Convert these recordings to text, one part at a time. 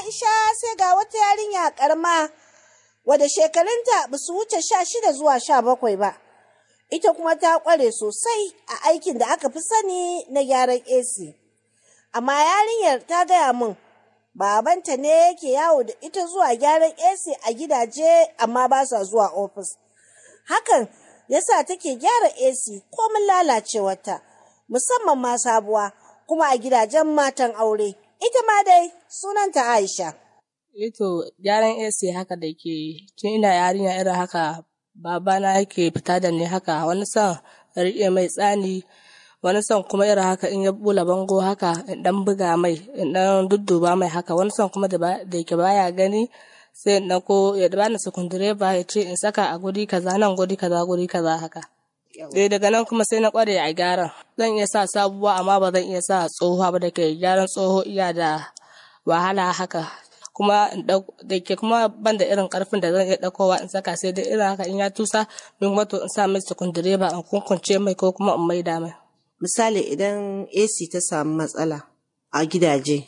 Aisha sai ga wata yarinya karma wadda shekarunta ba su wuce sha shida zuwa sha bakwai ba. Ita kuma ta ƙware sosai a aikin da aka fi sani na gyaran AC. Amma yarinyar ta gaya min babanta ne yake yawo da ita zuwa gyaran AC a gidaje amma ba sa zuwa ofis. Hakan yasa take gyara AC komin lalacewarta musamman ma sabuwa kuma a gidajen matan aure. Ita ma dai sunanta Aisha. Ito gyaran AC haka da ke tun ina yarinya irin haka babana yake fita da ni haka wani son riƙe mai tsani wani son kuma irin haka in ya bula bango haka in dan buga mai in dan dudduba mai haka wani son kuma da yake baya gani sai in ko ya bani sukundireba ya ce in saka a guri kaza nan guri kaza guri kaza haka. Eh daga nan kuma sai na kware a gyaran. Zan iya sa sabuwa amma ba zan iya sa tsohuwa ba da ke gyaran tsoho iya da wahala haka. Kuma da ke kuma ban da irin karfin da zan iya ɗaukowa in saka sai dai irin haka in ya tusa min wato in sa mai sukundireba in kunkunce mai ko kuma in maida mai. Misali idan AC ta samu matsala a gidaje,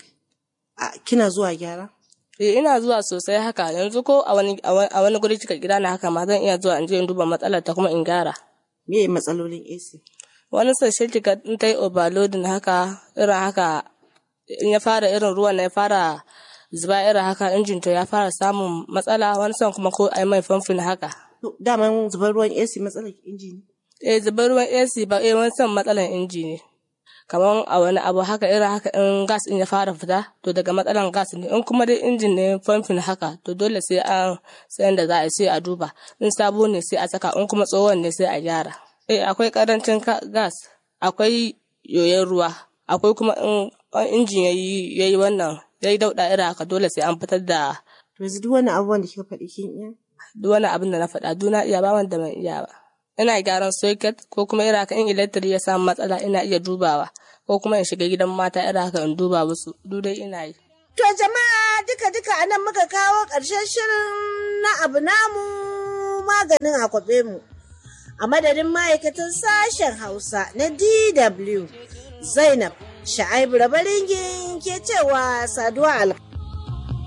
kina zuwa gyara? Eh ina zuwa sosai haka yanzu ko a wani a wani guri cika gida na haka ma zan iya zuwa in je in duba matsalar ta kuma in gyara. Me matsalolin AC? Wani sashe kika in ta yi overloading haka irin haka in ya fara irin ruwan na ya fara zuba irin haka injin to ya fara samun matsala wani son kuma ko ai mai famfin haka. Daman zubar ruwan AC matsalar inji ne? Eh zubar ruwan AC ba eh wani son matsalar inji ne. kamar a wani abu haka irin haka in gas in ya fara fita to daga matsalan gas ne in kuma dai injin ne famfin haka to dole sai an sayan da za a sai a duba in sabo ne sai a saka in kuma tsohon ne sai a gyara eh akwai karancin gas akwai yoyon ruwa akwai kuma in injin yayi yayi wannan yayi dauda irin haka dole sai an fitar da to yanzu duk wani abubuwan da kika faɗi kin iya duk wani abin da na faɗa duna iya ba wanda ban iya ba ina gyaran socket ko kuma irin haka in electric ya samu matsala ina iya dubawa ko kuma in shiga gidan mata irin haka in duba musu duk dai ina yi. To jama'a duka duka anan muka kawo ƙarshen shirin na abu namu maganin akwabe mu. A madadin ma'aikatan sashen Hausa na DW Zainab Sha'aibu Rabaringin ke cewa saduwa alka.